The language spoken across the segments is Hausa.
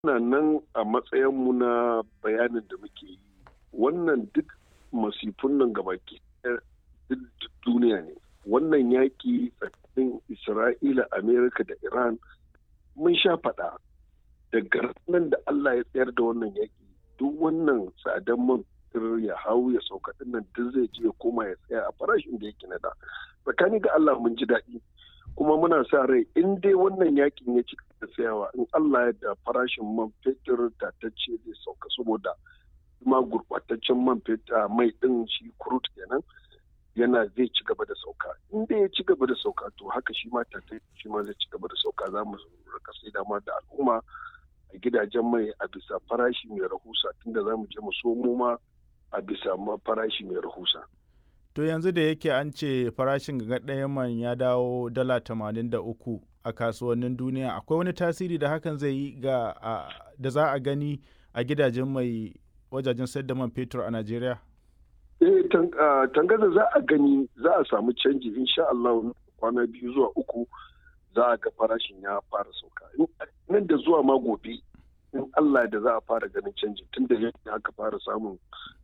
Muna nan a matsayinmu na bayanin da muke yi. Wannan duk masifun nan gabaki duk duniya ne. Wannan yaƙi tsakanin Isra'ila, Amerika da Iran mun sha faɗa. Daga nan da Allah ya tsayar da wannan yaƙi duk wannan tsadan man ya hau ya sauka din nan duk zai je ya koma ya tsaya a farashin da yake na da. Tsakani ga Allah mun ji daɗi. kuma muna sa rai in dai wannan yakin ya ci da tsayawa in Allah ya da farashin man fetur tatacce zai sauka saboda kuma gurbataccen man fetur mai din shi kurut kenan yana zai ci gaba da sauka in dai ya ci gaba da sauka to haka shi ma tatacce shi ma zai ci gaba da sauka za mu rika sai dama da al'umma a gidajen mai a bisa farashi mai rahusa tunda za mu je mu somo ma a bisa farashi mai rahusa. To yanzu da yake an ce farashin ga ɗayan man ya dawo dala tamanin da uku a kasuwannin duniya akwai wani tasiri da hakan zai yi ga da za a gani a gidajen mai wajajen sayar da man fetur a Najeriya? Eh tangaza za a gani za a samu canji insha Allah kwana biyu zuwa uku za a ga farashin ya fara sauka. Nan da zuwa ma gobe in Allah da za a fara ganin canji tun da yadda aka fara samun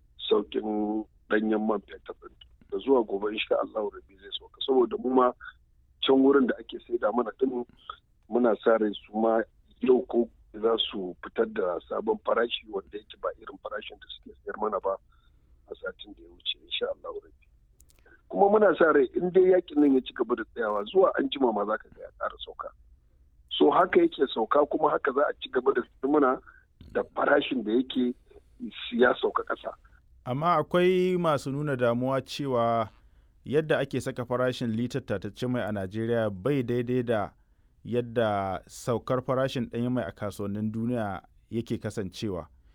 saukin ɗanyen man fetur da zuwa gobe insha Allah rabi zai sauka saboda mu ma can wurin da ake saida mana din muna sa rai su ma yau ko za su fitar da sabon farashi wanda yake ba irin farashin da suke sayar mana ba a satin da ya wuce insha Allah rabi kuma muna sa rai in dai yakin nan ya ci gaba da tsayawa zuwa an jima ma zaka ga ya ƙara sauka so haka yake sauka kuma haka za a ci gaba da muna da farashin da yake ya sauka ƙasa amma akwai masu nuna damuwa cewa yadda ake saka farashin litar tatacce mai a najeriya bai daidai da yadda saukar farashin ɗanyen mai a kasuwannin duniya yake kasancewa